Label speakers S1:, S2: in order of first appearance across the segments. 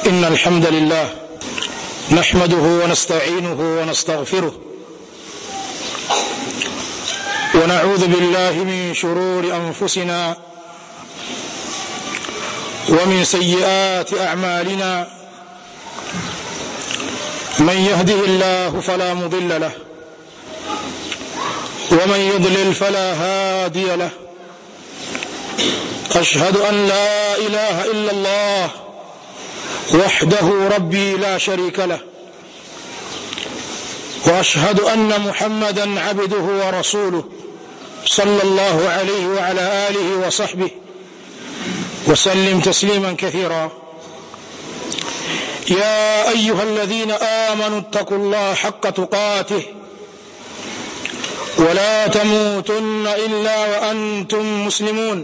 S1: إن الحمد لله نحمده ونستعينه ونستغفره ونعوذ بالله من شرور أنفسنا ومن سيئات أعمالنا من يهده الله فلا مضل له ومن يضلل فلا هادي له أشهد أن لا إله إلا الله وحده ربي لا شريك له واشهد ان محمدا عبده ورسوله صلى الله عليه وعلى اله وصحبه وسلم تسليما كثيرا يا ايها الذين امنوا اتقوا الله حق تقاته ولا تموتن الا وانتم مسلمون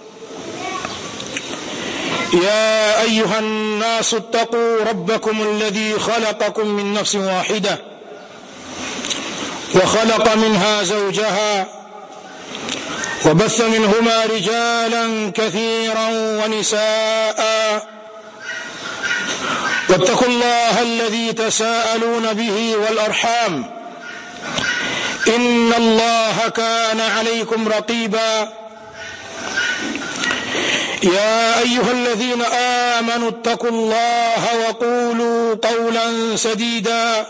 S1: يا ايها الناس اتقوا ربكم الذي خلقكم من نفس واحده وخلق منها زوجها وبث منهما رجالا كثيرا ونساء واتقوا الله الذي تساءلون به والارحام ان الله كان عليكم رقيبا يا ايها الذين امنوا اتقوا الله وقولوا قولا سديدا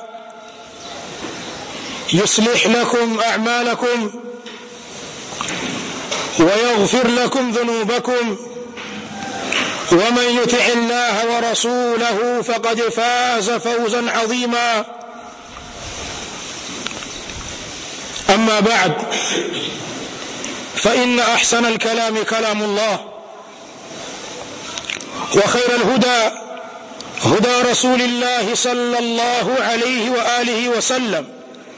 S1: يصلح لكم اعمالكم ويغفر لكم ذنوبكم ومن يطع الله ورسوله فقد فاز فوزا عظيما اما بعد فان احسن الكلام كلام الله وخير الهدى هدى رسول الله صلى الله عليه واله وسلم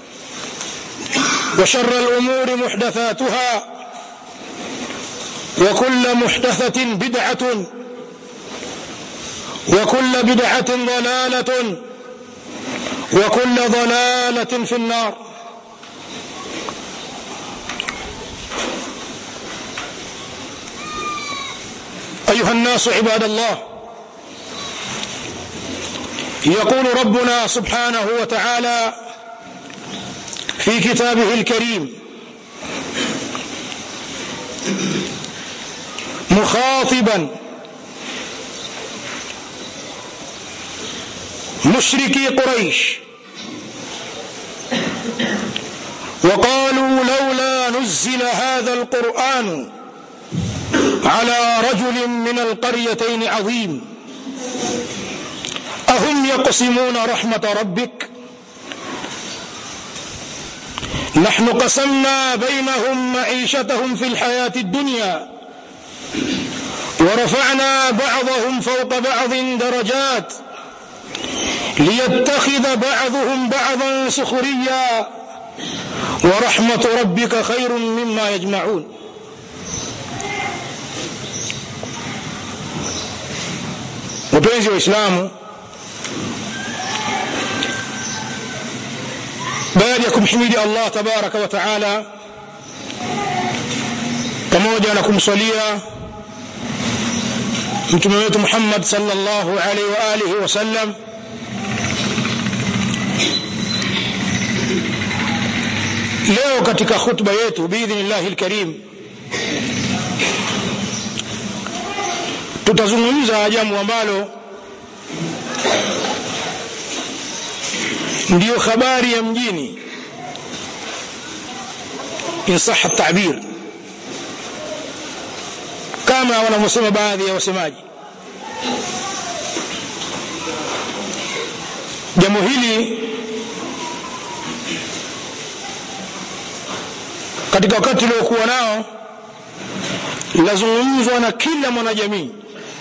S1: وشر الامور محدثاتها وكل محدثه بدعه وكل بدعه ضلاله وكل ضلاله في النار ايها الناس عباد الله يقول ربنا سبحانه وتعالى في كتابه الكريم مخاطبا مشركي قريش وقالوا لولا نزل هذا القران على رجل من القريتين عظيم اهم يقسمون رحمه ربك نحن قسمنا بينهم معيشتهم في الحياه الدنيا ورفعنا بعضهم فوق بعض درجات ليتخذ بعضهم بعضا سخريا ورحمه ربك خير مما يجمعون wapenzi waislamu baada ya kumhimidi allah tabaraka wa taala pamoja na kumswalia mtume wetu muhammad salllahu alaihi wa alihi wasallam leo katika khutba yetu biidhnillahi lkarim tutazungumza jambo ambalo ndiyo habari ya mjini insaha tabir kama wanavyosema baadhi ya wasemaji jambo hili katika wakati uliokuwa nao lazungumzwa na kila mwanajamii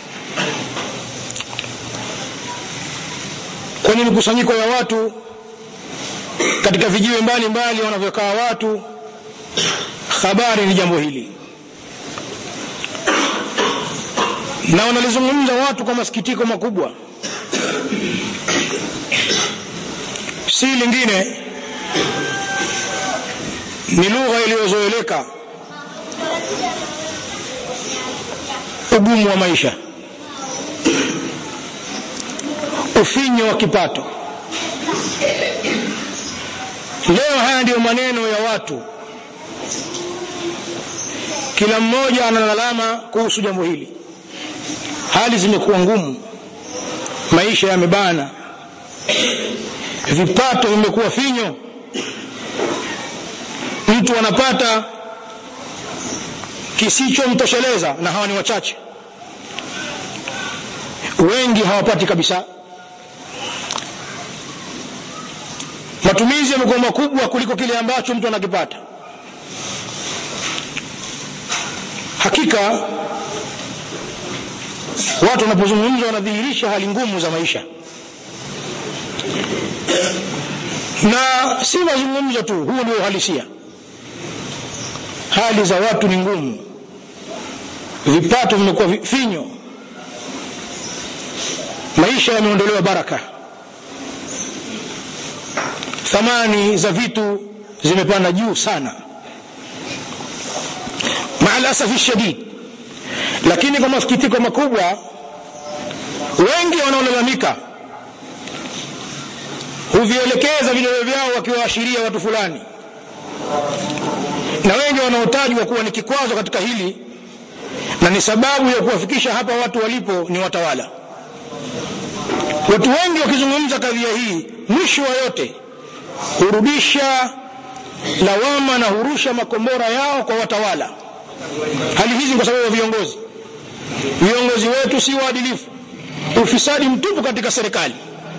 S1: kwenye mikusanyiko ya watu katika vijiwe mbalimbali wanavyokaa watu habari ni jambo hili na wanalizungumza watu kwa masikitiko makubwa si lingine ni lugha iliyozoeleka ugumu wa maisha ufinyo wa kipato leo haya ndiyo maneno ya watu kila mmoja analalama kuhusu jambo hili hali zimekuwa ngumu maisha yamebana vipato vimekuwa finyo mtu anapata kisichomtosheleza na hawa ni wachache wengi hawapati kabisa matumizi yamekuwa makubwa kuliko kile ambacho mtu anakipata hakika watu wanapozungumza wanadhihirisha hali ngumu za maisha na si mazungumzo tu huu ndio uhalisia hali za watu ni ngumu vipato vimekuwa finyo maisha yameondolewa baraka thamani za vitu zimepanda juu sana maalasafi shadid lakini kwa masikitiko makubwa wengi wanaolalamika huvielekeza vidole vyao wakiwaashiria watu fulani na wengi wanaotajwa kuwa ni kikwazo katika hili na ni sababu ya kuwafikisha hapa watu walipo ni watawala watu wengi wakizungumza kadhia hii mwisho wa yote hurudisha lawama na hurusha makombora yao kwa watawala hali hizi kwa sababu ya viongozi viongozi wetu si waadilifu ufisadi mtupu katika serikali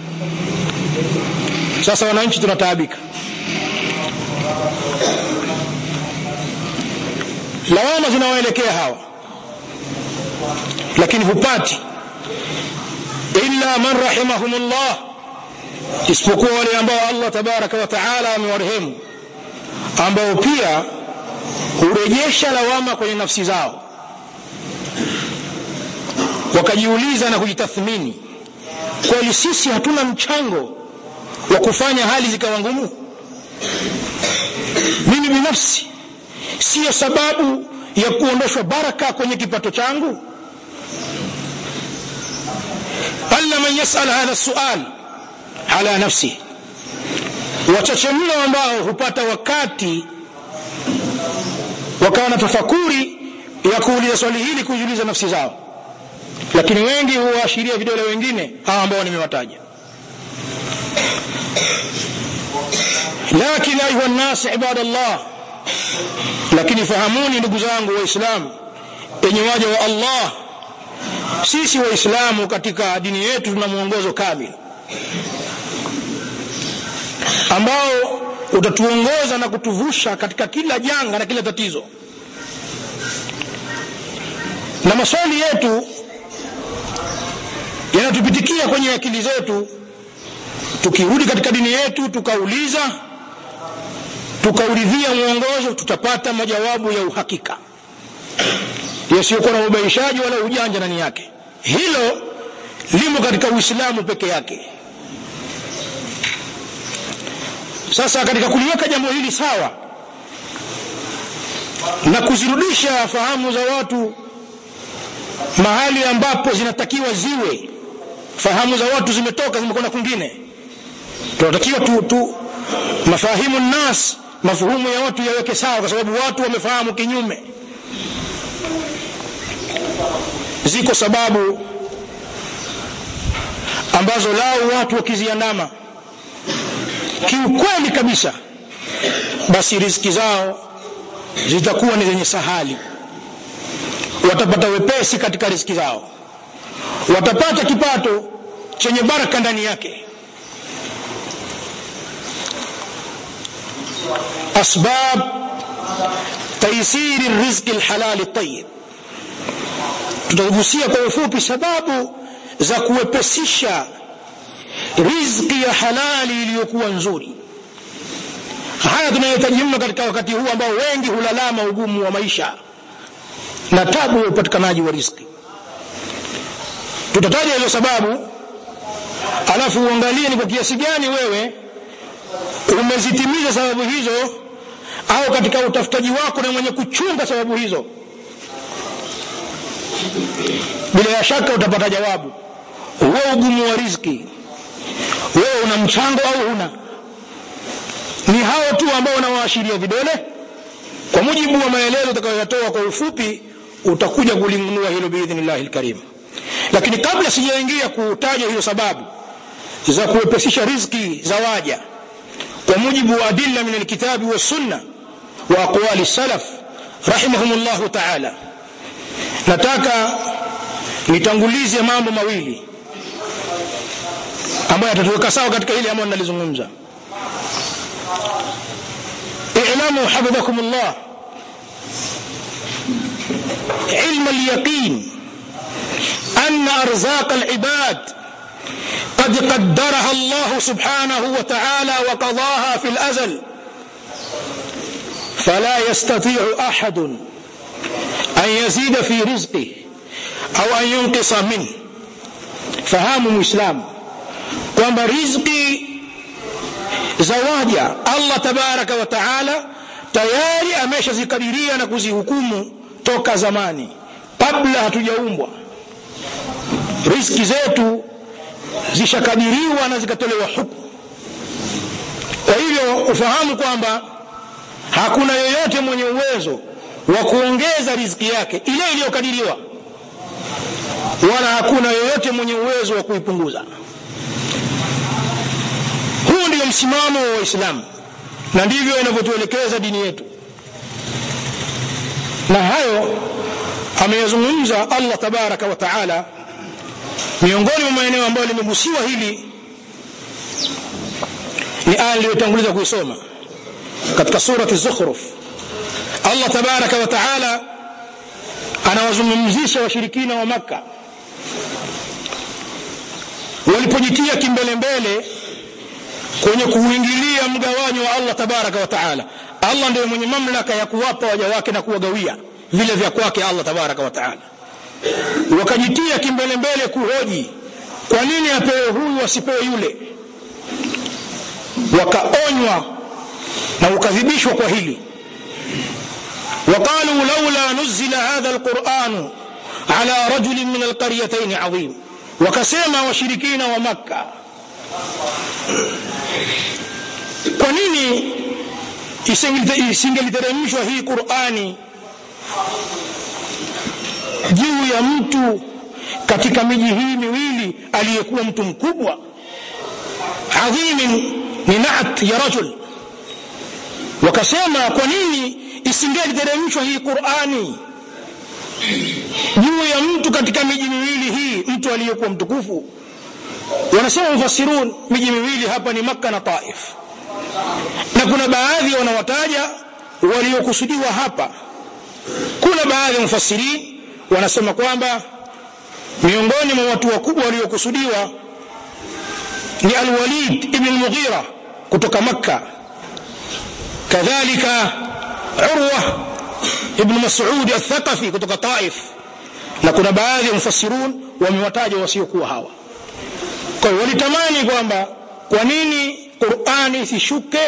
S1: sasa wananchi tunataabika lawama zinawaelekea hawa lakini hupati illa man rahimahumullah isipokuwa wale ambao Allah tabaraka wa taala amewarehemu ambao pia hurejesha lawama kwenye nafsi zao wakajiuliza na kujitathmini kweli sisi hatuna mchango wa kufanya hali zikawa ngumu mimi binafsi siyo sababu ya kuondoshwa baraka kwenye kipato changu alla man yasal hadha sual ala nafsi wachache mno ambao hupata wakati wakawa na tafakuri ya kuuliza swali hili kujiuliza nafsi zao lakini wengi huwaashiria vidole wengine hawa ambao nimewataja lakin ayuha nnas ibadallah lakini fahamuni ndugu zangu waislamu enye waja wa allah sisi waislamu katika dini yetu tuna mwongozo kamili ambao utatuongoza na kutuvusha katika kila janga na kila tatizo na maswali yetu yanatupitikia kwenye akili zetu tukirudi katika dini yetu tukauliza tukauridhia mwongozo tutapata majawabu ya uhakika yasiyokuwa na ubaishaji wala ujanja ndani yake hilo limo katika uislamu peke yake sasa katika kuliweka jambo hili sawa na kuzirudisha fahamu za watu mahali ambapo zinatakiwa ziwe fahamu za watu zimetoka zimekwenda kwingine tunatakiwa tu, tu mafahimu nas mafuhumu ya watu yaweke sawa kwa sababu watu wamefahamu kinyume ziko sababu ambazo lao watu wakiziandama kiukweli kabisa basi riziki zao zitakuwa ni zenye sahali watapata wepesi katika riziki zao watapata kipato chenye baraka ndani yake asbab taisiri rizqi alhalali tayyib tutagusia kwa ufupi sababu za kuwepesisha riziki ya halali iliyokuwa nzuri haya tunayohitaji mno katika wakati huu ambao wengi hulalama ugumu wa maisha na tabu ya upatikanaji wa riziki tutataja hizo sababu alafu uangalie ni kwa kiasi gani wewe umezitimiza sababu hizo au katika utafutaji wako na mwenye kuchunga sababu hizo bila ya shaka utapata jawabu huo ugumu wa riziki wewe una mchango au huna ni hao tu ambao unawaashiria vidole kwa mujibu wa maelezo utakayoyatoa kwa ufupi utakuja kulinunua hilo biidhnillahi lkarim lakini kabla sijaingia kutaja hiyo sababu za kuwepesisha riziki za waja kwa mujibu wa adilla min alkitabi wassunna wa aqwali salaf rahimahum llahu taala nataka nitangulize mambo mawili ambayo yatatuweka sawa katika hili ambayo nalizungumza اعلموا حفظكم الله علم اليقين أن أرزاق العباد قد قدرها الله سبحانه وتعالى وقضاها في الأزل فلا يستطيع أحد أن يزيد في رزقه أو أن ينقص منه فهام إسلام kwamba riziki za waja allah tabaraka wa taala tayari ameshazikadiria na kuzihukumu toka zamani kabla hatujaumbwa riziki zetu zishakadiriwa na zikatolewa hukumu kwa hivyo ufahamu kwamba hakuna yoyote mwenye uwezo wa kuongeza riziki yake ile iliyokadiriwa wala hakuna yoyote mwenye uwezo wa kuipunguza huu ndio msimamo wa waislamu na ndivyo inavyotuelekeza dini yetu na hayo ameyazungumza allah tabaraka wa taala miongoni mwa maeneo ambayo limegusiwa hili ni aya iliyotanguliza kuisoma katika surati zukhruf allah tabaraka wa taala anawazungumzisha washirikina wa makka walipojitia kimbelembele kwenye kuuingilia mgawanyo wa allah tabaraka wa taala allah ndiye mwenye mamlaka ya kuwapa waja wake na kuwagawia vile vya kwake allah tabaraka wa taala wakajitia kimbelembele kuhoji kwa nini apewe huyu asipewe yule wakaonywa na ukadhibishwa kwa hili وقالوا لولا نزل هذا القرآن على رجل من القريتين عظيم وكسيما وشركين ومكة kwa nini isingeliteremshwa hii qurani juu ya mtu katika miji hii miwili aliyekuwa mtu mkubwa adhimin ni naat ya rajul wakasema kwa nini isingeliteremshwa hii qurani juu ya mtu katika miji miwili hii mtu aliyekuwa mtukufu wanasema mufassirun miji miwili hapa ni makka na taif na kuna baadhi wanawataja waliokusudiwa hapa kuna baadhi ya mufassirin wanasema kwamba miongoni mwa watu wakubwa waliokusudiwa ni alwalid ibn lmughira kutoka makka kadhalika urwa ibn masudi athaqafi kutoka taif na kuna baadhi ya mufassirun wamewataja wasiokuwa hawa kwa hiyo walitamani kwamba kwa nini qurani isishuke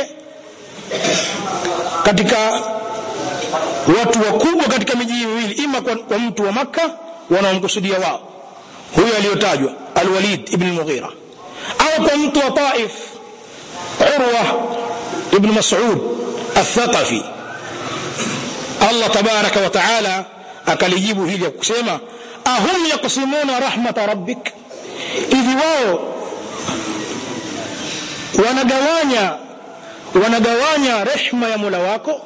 S1: katika watu wakubwa katika miji hii miwili ima kwa, kwa mtu wa makka wanaomkusudia wao huyo aliyotajwa alwalid ibn lmughira au kwa mtu wa taif urwa ibn masud athaqafi allah tabaraka wa taala akalijibu hili ya kusema ahum yaksimuna rahmata rabbik hivi wao wanagawanya wanagawanya rehma ya mola wako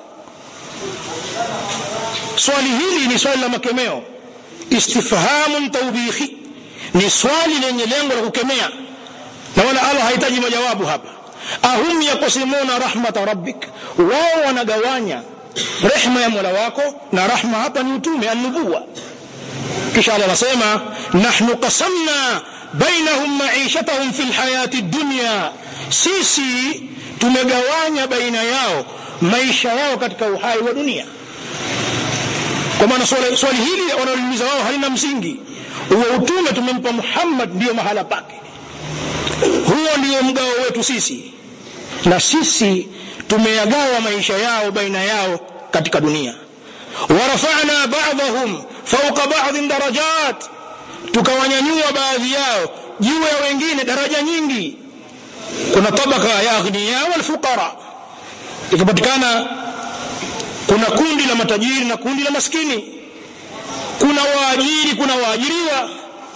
S1: swali hili ni swali la makemeo istifhamun taubikhi ni swali lenye lengo la kukemea na wala allah hahitaji majawabu hapa ahum yakusimuna rahmata rabbik wao wanagawanya rehma ya mola wako na rahma hapa ni utume alnubuwa kisha allah anasema nahnu qasamna bainahum maishatahum fi lhayati dunya sisi tumegawanya baina yao maisha yao katika uhai wa dunia kwa maana swali, swali hili wanaoliuliza wao halina msingi huo utume tumempa muhammad ndiyo mahala pake huo ndio mgao wetu sisi na sisi tumeyagawa maisha yao baina yao katika dunia warafana badahum fauka badhin darajat tukawanyanyua baadhi yao juu ya wengine daraja nyingi kuna tabaka ya aghniya walfuqara ikapatikana kuna kundi la matajiri na kundi la maskini kuna waajiri kuna waajiriwa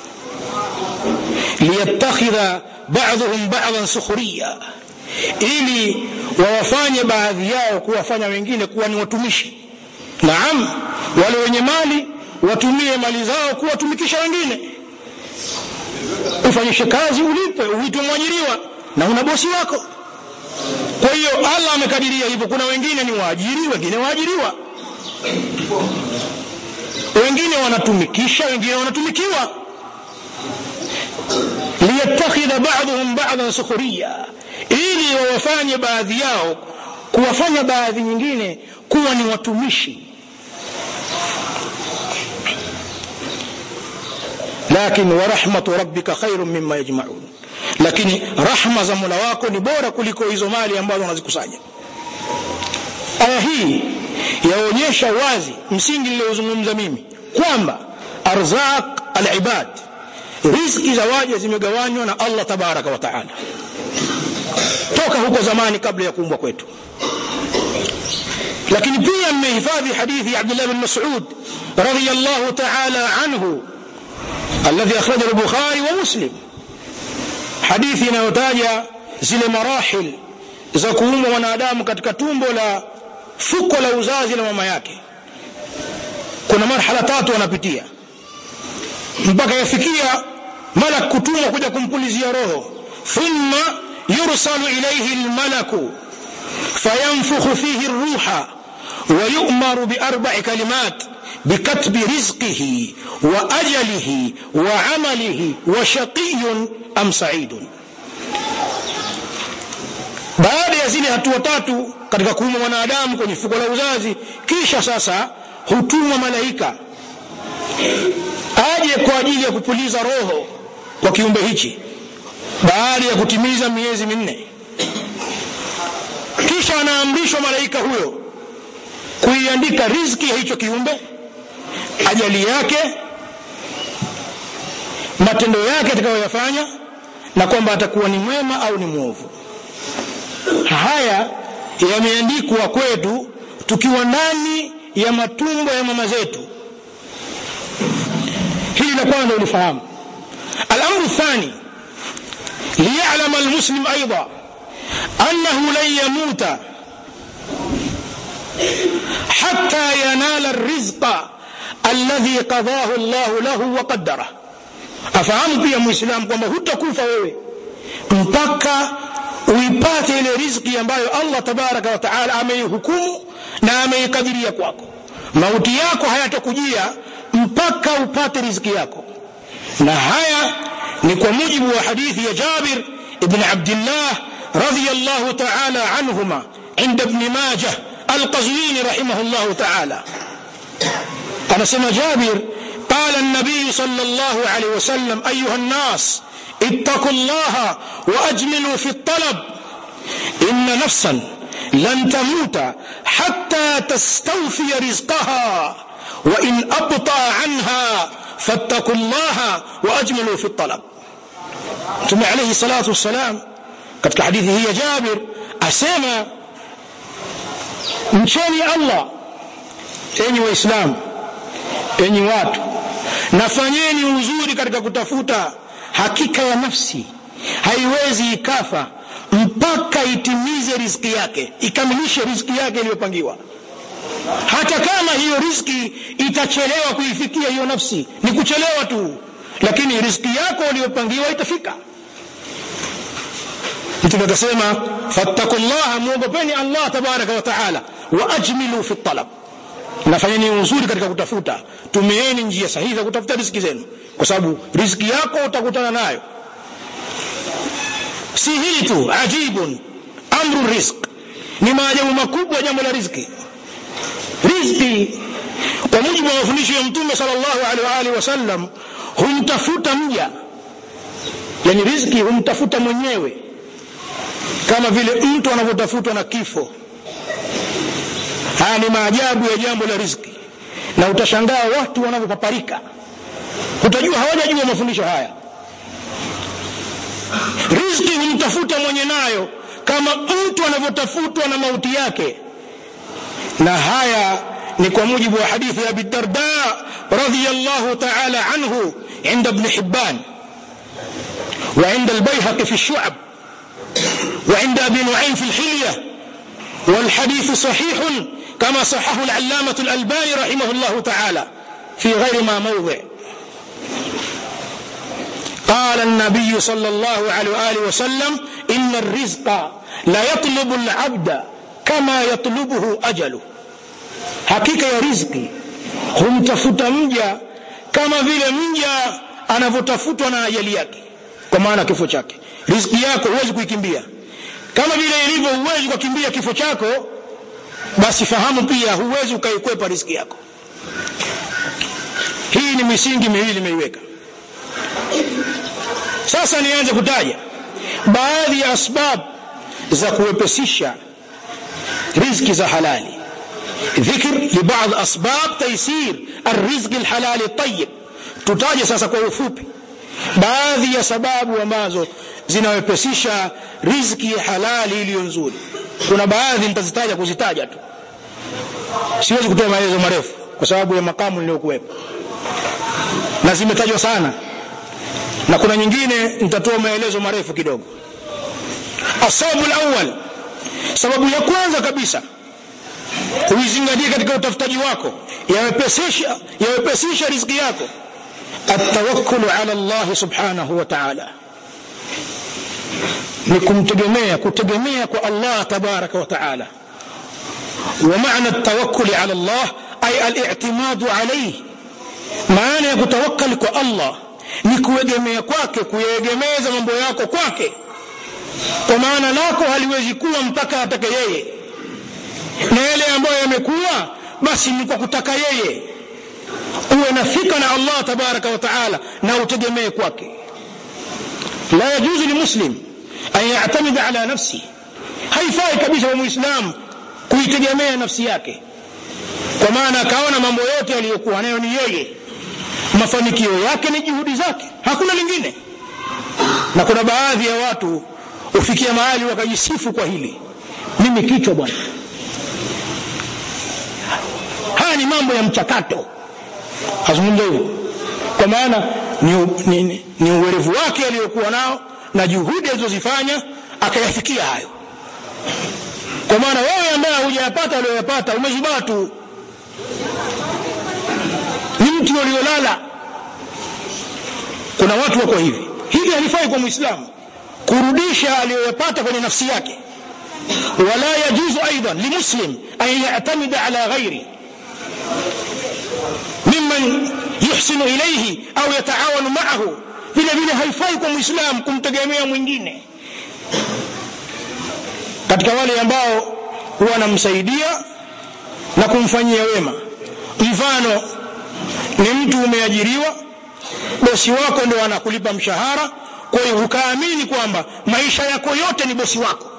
S1: liyattakhidha ba'dhum ba'dhan sukhriya ili wawafanye baadhi yao kuwafanya wengine kuwa ni watumishi naam wale wenye mali watumie mali zao kuwatumikisha wengine ufanyishe kazi ulipe uitwe mwajiriwa na una bosi wako kwa hiyo allah amekadiria hivyo kuna wengine ni waajiri wengine waajiriwa wengine wanatumikisha wengine wanatumikiwa liyattakhidha ba'dhum ba'dhan sukhriya ili wawafanye baadhi yao kuwafanya baadhi nyingine kuwa ni watumishi lakin wa rahmatu rabbika khairun mimma yajma'un lakini rahma za Mola wako ni bora kuliko hizo mali ambazo wanazikusanya aya hii yaonyesha wazi msingi niliozungumza mimi kwamba arzaq alibad riziki za waja zimegawanywa na Allah tabaraka wa taala toka huko zamani kabla ya kuumbwa kwetu lakini pia mmehifadhi hadithi ya Abdullah bin Mas'ud radiyallahu ta'ala anhu الذي أخرجه البخاري ومسلم حديث inayotaja zile marahil za kuumbwa mwanadamu katika tumbo la fuko la uzazi la mama yake kuna marhala tatu wanapitia mpaka yafikia malak kutumwa kuja kumpulizia roho thumma yursalu ilayhi almalaku fayanfukhu fihi الروح ويؤمر بأربع كلمات بكتب رزقه وأجله وعمله وشقي أم سعيد baada ya zile hatua tatu katika kuumwa mwanadamu kwenye fuko la uzazi kisha sasa hutumwa malaika aje kwa ajili ya kupuliza roho kwa kiumbe hichi baada ya kutimiza miezi minne kisha anaamrishwa malaika huyo kuiandika riziki ya hicho kiumbe ajali yake matendo yake atakayoyafanya na kwamba atakuwa ni mwema au ni mwovu haya yameandikwa kwetu tukiwa ndani ya matumbo ya mama zetu hili la kwanza ulifahamu الامر الثاني ليعلم المسلم ايضا انه لن يموت حتى ينال الرزق الذي قضاه الله له وقدره afahamu pia muislamu kwamba hutakufa wewe mpaka uipate ile riziki ambayo Allah tabaraka wa taala ameihukumu na ameikadiria kwako mauti yako hayatakujia mpaka upate riziki yako na haya ni kwa mujibu wa hadithi ya Jabir ibn Abdullah radhiyallahu ta'ala anhuma عند ابن ماجه القزويني رحمه الله تعالى أنا سمى جابر قال النبي صلى الله عليه وسلم أيها الناس اتقوا الله وأجملوا في الطلب إن نفسا لن تموت حتى تستوفي رزقها وإن أبطأ عنها فاتقوا الله وأجملوا في الطلب ثم عليه الصلاة والسلام katika hadithi hii ya Jabir asema mcheni Allah enyi waislamu enyi watu nafanyeni uzuri katika kutafuta hakika ya nafsi haiwezi ikafa mpaka itimize riziki yake ikamilishe riziki yake iliyopangiwa hata kama hiyo riziki itachelewa kuifikia hiyo nafsi ni kuchelewa tu lakini riziki yako uliyopangiwa itafika mtume akasema fattaqullaha muogopeni Allah tabaraka wa taala wa ajmilu fi talab nafanyeni uzuri katika kutafuta tumieni njia sahihi za kutafuta riziki zenu kwa sababu riziki yako utakutana nayo si hili tu ajibun amru rizq ni maajabu makubwa jambo la riziki riziki kwa mujibu wa mafundisho ya mtume sallallahu alaihi wa alihi wasallam humtafuta mja yani riziki humtafuta mwenyewe kama vile mtu anavyotafutwa na kifo haya ni maajabu ya jambo la riziki na utashangaa watu wanavyopaparika utajua hawajajua mafundisho haya riziki humtafuta mwenye nayo kama mtu anavyotafutwa na mauti yake na haya ni kwa mujibu wa hadithi ya abi darda radiyallahu ta'ala anhu inda ibn hibban وعند البيهقي في الشعب وعند ابي نعيم في الحليه والحديث صحيح كما صححه العلامه الالباني رحمه الله تعالى في غير ما موضع قال النبي صلى الله عليه واله وسلم ان الرزق لا يطلب العبد كما يطلبه اجله hakika ya riziki humtafuta mja kama vile mja anavyotafutwa na ajali yake kwa maana kifo chake riziki yako huwezi kuikimbia kama vile ilivyo huwezi kukimbia kifo chako basi fahamu pia huwezi ukaikwepa riziki yako hii ni misingi miwili nimeiweka sasa nianze kutaja baadhi ya asbab za kuwepesisha riziki za halali ذكر لبعض أسباب تيسير الرزق الحلال الطيب tutaje sasa kwa ufupi baadhi ya sababu ambazo zinawepesisha riziki ya halali iliyo nzuri kuna baadhi nitazitaja kuzitaja tu siwezi kutoa maelezo marefu kwa sababu ya makamu niliyokuwepo na zimetajwa sana na kuna nyingine nitatoa maelezo marefu kidogo asababu alawwal sababu ya kwanza kabisa uizingatie katika utafutaji wako yawepesisha yawepesisha riziki yako التوكل على الله سبحانه وتعالى ni kumtegemea kutegemea kwa Allah tabaraka wa taala ومعنى التوكل على الله أي الاعتماد عليه maana ya kutawakkali kwa Allah ni kuegemea kwake kuyegemeza mambo yako kwake kwa maana lako haliwezi kuwa mpaka atake yeye na yale ambayo yamekuwa basi ni kwa kutaka yeye uwe na thika na Allah tabaraka wa taala na utegemee kwake la yajuzu limuslim an yatamida ala nafsi haifai kabisa kwa muislamu kuitegemea nafsi yake kwa maana akaona mambo yote aliyokuwa nayo ni yeye mafanikio yake ni juhudi zake hakuna lingine na kuna baadhi ya watu hufikia mahali wakajisifu kwa hili mimi kichwa bwana haya ni mambo ya mchakato azungumza hivyo kwa maana ni, ni, ni, ni uwerevu wake aliyokuwa nao na juhudi alizozifanya akayafikia hayo kwa maana wewe ambaye hujayapata aliyoyapata umezubaa tu ni mti uliolala kuna watu wako hivi hili halifai kwa muislamu kurudisha aliyoyapata kwenye nafsi yake wala yajuzu aidan limuslim an yatamida ala ghairi mimman yuhsinu ilayhi au yataawanu maahu vile vile haifai kwa muislam kumtegemea mwingine katika wale ambao huwa wanamsaidia na kumfanyia wema mfano ni mtu umeajiriwa bosi wako ndio anakulipa mshahara kwa hiyo ukaamini kwamba maisha yako yote ni bosi wako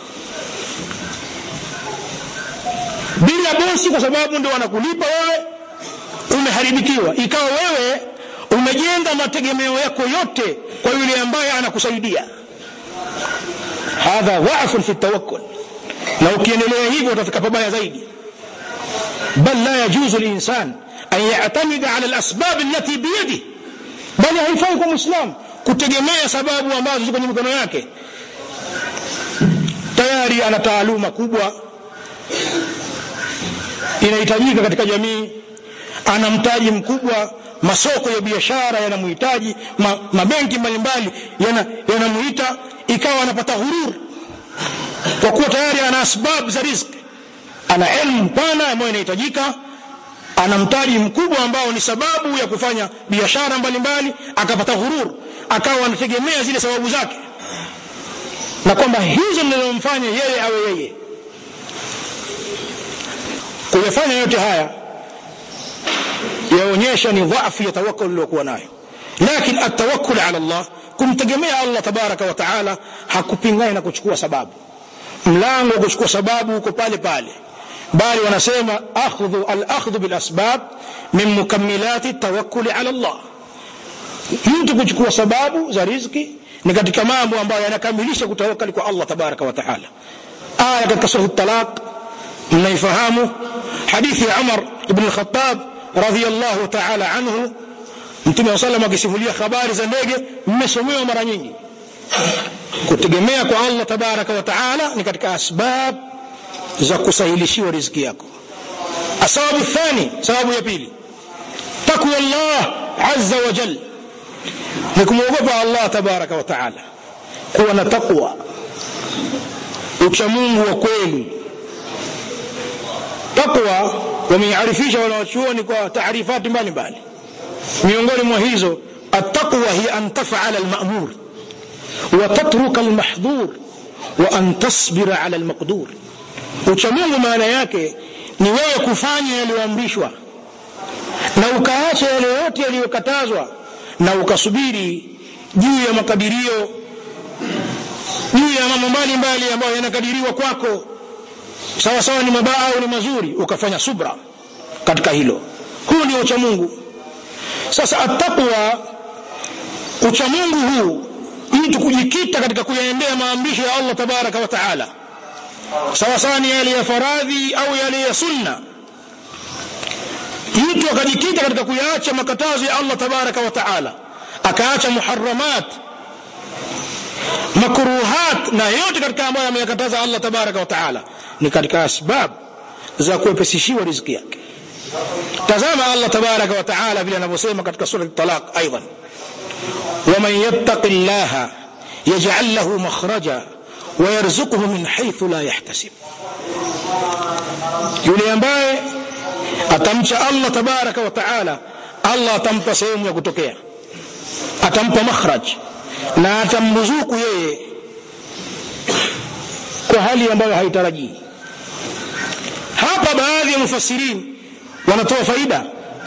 S1: bila bosi kwa sababu ndio anakulipa wewe umeharibikiwa ikawa wewe umejenga mategemeo yako yote kwa yule ambaye anakusaidia hadha dhafun fi tawakkul na ukiendelea hivyo utafika pabaya zaidi bal la yajuzu linsan an yatamida ala alasbab allati biyadihi bali haifai kwa mwislamu kutegemea sababu ambazo ziko kwenye mikono yake tayari ana taaluma kubwa inahitajika katika jamii ana mtaji mkubwa masoko ya biashara yanamhitaji ma, mabenki mbalimbali yanamuita yana ikawa anapata hurur kwa kuwa tayari ana asbab za riziki ana elimu pana ambayo inahitajika ana mtaji mkubwa ambao ni sababu ya kufanya biashara mbalimbali akapata hurur akawa anategemea zile sababu zake na kwamba hizo ndizomfanya yeye awe yeye kuyafanya yote haya yaonyesha ni dhafu ya tawakkul uliokuwa nayo lakini atawakkul ala Allah kumtegemea Allah tabaraka wa taala hakupingani na kuchukua sababu mlango wa kuchukua sababu uko pale pale bali wanasema akhdhu al-akhdhu bil asbab min mukammilati tawakkul ala Allah mtu kuchukua sababu za riziki ni katika mambo ambayo yanakamilisha kutawakali kwa Allah tabaraka wa taala aya katika sura talaq mnaifahamu hadithi ya Umar ibn al-Khattab radhiyallahu ta'ala anhu mtume wa sallam akisimulia habari za ndege mmesomewa mara nyingi kutegemea kwa Allah tabaraka wa taala ni katika asbab za kusahilishiwa riziki yako asababu thani sababu ya pili takwa Allah azza wa jal ni kumwogopa Allah tabaraka wa taala kuwa na takwa uchamungu wa kweli takwa wameiarifisha wanawachuoni kwa taarifati mbalimbali miongoni mwa hizo التقوى هي أن تفعل المأمور وتترك المحظور وأن تصبر على المقدور uchamungu maana yake ni wewe kufanya yaliyoamrishwa na ukaacha yale yote yaliyokatazwa na ukasubiri juu ya makadirio juu ya mambo mbalimbali ambayo yanakadiriwa kwako sawa sawa ni mabaya au ni mazuri ukafanya subra katika hilo huu ndio uchamungu sasa attaqwa uchamungu huu mtu kujikita katika kuyaendea maamrisho ya Allah tabaraka wa taala sawa sawa ni yale ya faradhi au yale ya sunna mtu akajikita katika kuyaacha makatazo ya Allah tabaraka wa taala akaacha muharramat makruhat na yote katika ambayo ameyakataza Allah tabaraka wa taala ni katika asbab za kuepesishiwa riziki yake tazama Allah tabaraka wa taala vile anavyosema katika sura at-talaq aidan ومن يتق الله يجعل له مخرجا ويرزقه من حيث لا يحتسب yule ambaye atamcha Allah tabaraka wa taala Allah atampa sehemu ya kutokea atampa makhraj na atamruzuku yeye kwa hali ambayo haitarajii hapa baadhi ya mufassirin wanatoa faida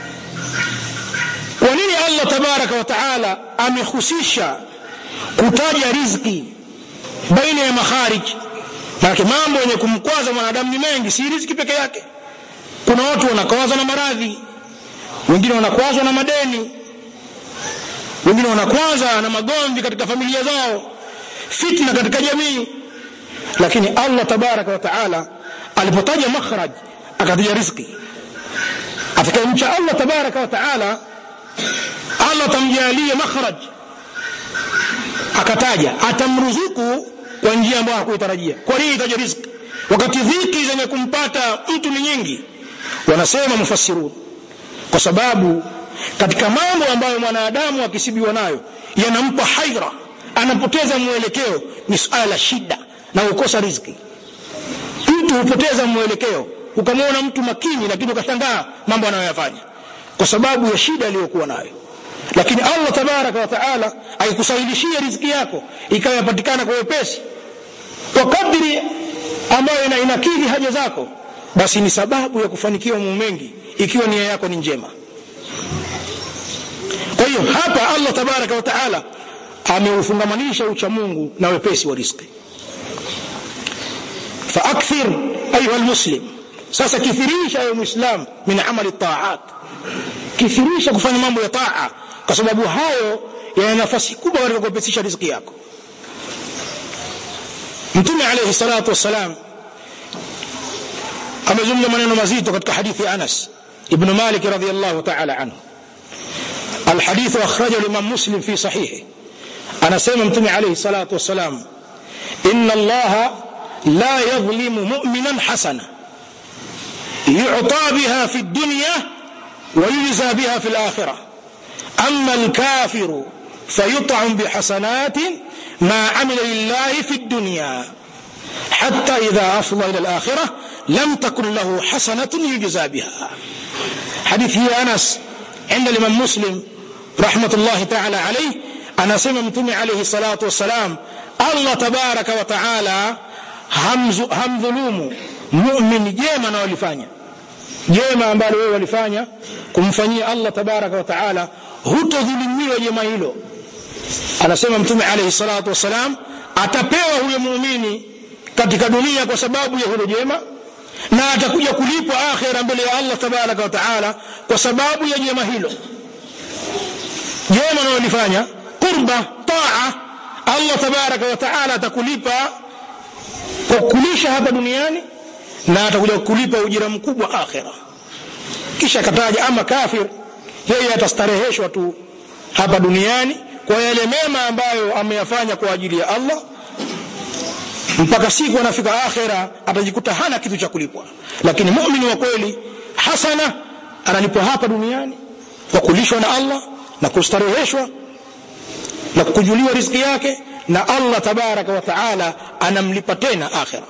S1: kwa nini Allah tabaraka wa taala amehusisha kutaja riziki baina ya makharij maana mambo yenye kumkwaza mwanadamu ni mengi si riziki peke yake kuna watu wanakwazwa na maradhi wengine wanakwazwa na madeni wengine wanakwaza na magomvi katika familia zao fitna katika jamii lakini Allah tabaraka wa taala alipotaja makhraj akataja riziki atakayemcha Allah tabaraka wa taala Allah atamjalia makhraj akataja atamruzuku kwa njia ambayo hakuitarajia kwa nini itaja riziki wakati dhiki zenye kumpata mtu ni nyingi wanasema mufassirun kwa sababu katika mambo ambayo mwanadamu akisibiwa nayo yanampa haira anapoteza mwelekeo ni suala la shida na kukosa riziki mtu hupoteza mwelekeo ukamwona mtu makini lakini ukashangaa mambo anayoyafanya kwa sababu ya shida aliyokuwa nayo lakini Allah tabaraka wa taala aikusahilishia riziki yako ikawa yapatikana kwa wepesi kwa kadri ambayo ina inakidhi haja zako basi ni sababu ya kufanikiwa mambo mengi ikiwa nia yako ni njema kwa hiyo hapa Allah tabaraka wa taala ameufungamanisha ucha Mungu na wepesi wa riziki faakthir ayuha almuslim sasa kithirisha ya muislam min amali taat kithirisha kufanya mambo ya taa kwa sababu hayo yana nafasi kubwa katika kuwepesisha riziki yako mtume alayhi salatu wassalam amezungumza maneno mazito katika hadithi ya Anas ibn Malik radhiyallahu ta'ala anhu الحديث أخرجه الإمام مسلم في صحيحه أنا سيما متمي عليه الصلاة والسلام إن الله لا يظلم مؤمنا حسنة يعطى بها في الدنيا ويجزى بها في الآخرة أما الكافر فيطعم بحسنات ما عمل لله في الدنيا حتى إذا أفضى إلى الآخرة لم تكن له حسنة يجزى بها حديث هي أنس عند الإمام مسلم رحمة الله تعالى عليه أنا سمع متمي عليه الصلاة والسلام الله تبارك وتعالى hamdhulumu mumin jema na walifanya jema ambalo wewe walifanya kumfanyia Allah tabaraka wa taala hutodhulumiwa jema hilo anasema mtume alayhi salatu wasalam atapewa huyo muumini katika dunia kwa sababu ya hilo jema na atakuja kulipwa akhira mbele ya Allah tabaraka wa taala kwa sababu ya jema hilo jema analolifanya qurba taa allah tabaraka wa taala atakulipa kwa kulisha hapa duniani na atakuja kulipa ujira mkubwa akhira kisha akataja ama kafir yeye atastareheshwa tu hapa duniani kwa yale mema ambayo ameyafanya kwa ajili ya allah mpaka siku anafika akhira atajikuta hana kitu cha kulipwa lakini mumini wa kweli hasana analipwa hapa duniani kwa kulishwa na allah na kustareheshwa na kujuliwa riziki yake na allah tabaraka wa taala anamlipa tena akhira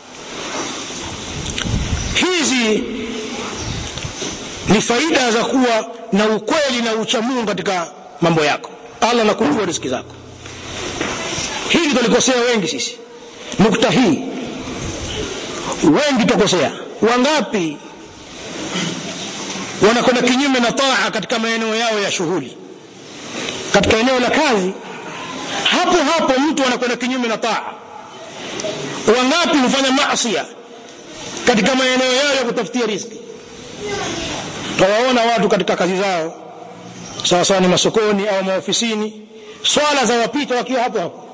S1: hizi ni faida za kuwa na ukweli na uchamungu katika mambo yako allah anakujua riziki zako hili tulikosea wengi sisi nukta hii wengi tukosea wangapi wanakwenda kinyume na taa katika maeneo yao ya shughuli katika eneo la kazi hapo hapo mtu anakwenda kinyume na taa wangapi hufanya masia katika maeneo yao ya kutafutia riziki tawaona watu katika kazi zao sawasawa ni masokoni au maofisini swala za wapita wakiwa hapo hapo